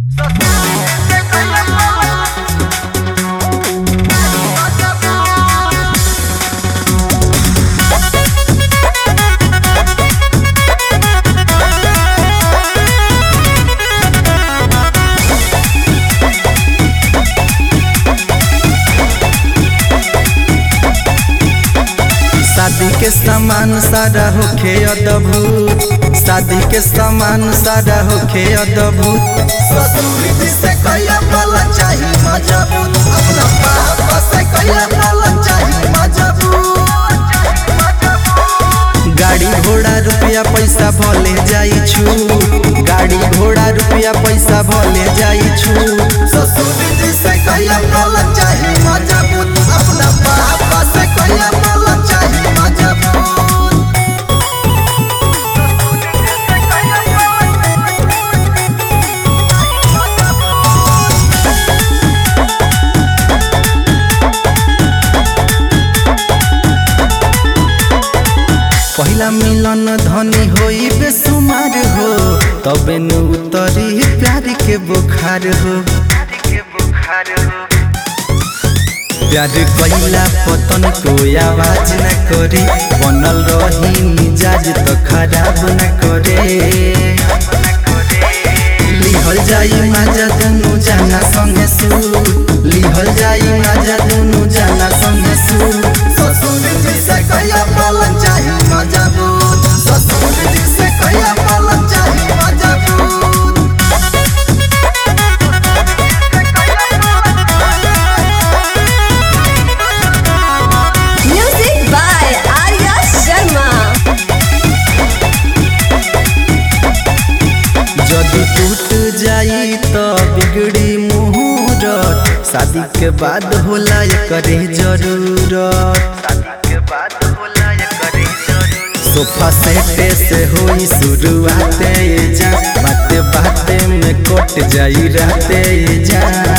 शादी के सामान सारा होखे अद्भुत शादी के सामान सारा होखे अद्भुत ससुर जी से कहिया पाला चाही मजबूत अपना पापा से कहिया पाला चाही मजबूत गाड़ी घोड़ा रुपया पैसा भले जाई छु गाड़ी घोड़ा रुपया पैसा भले जाई छु ससुर जी से कहिया पाला चाही मजबूत अपना पापा से कहिया पाला चाही मजबूत पहिला मिलन धनी होई बेसुमार हो तबे नु उतरी प्यार के बुखार हो प्यार कइला पतन कोई आवाज न करे बनल रही मिजाज तो खराब न करे लिहल जाई माजा दुनु जाना संगे सु लिहल जाई माजा दुनु जाना संगे सु ससुर जी से कहिया पाला चाही मजबूत ससुर जी से कहिया पाला चाही मजबूत Music by Arya Sharma. जदि टूट जाई तो बिगड़ी मुहूर्त शादी के बाद होला करे जरूरत सोफा सेटे से होई शुरुआते जा बाते बाते में कट जाई रहते जा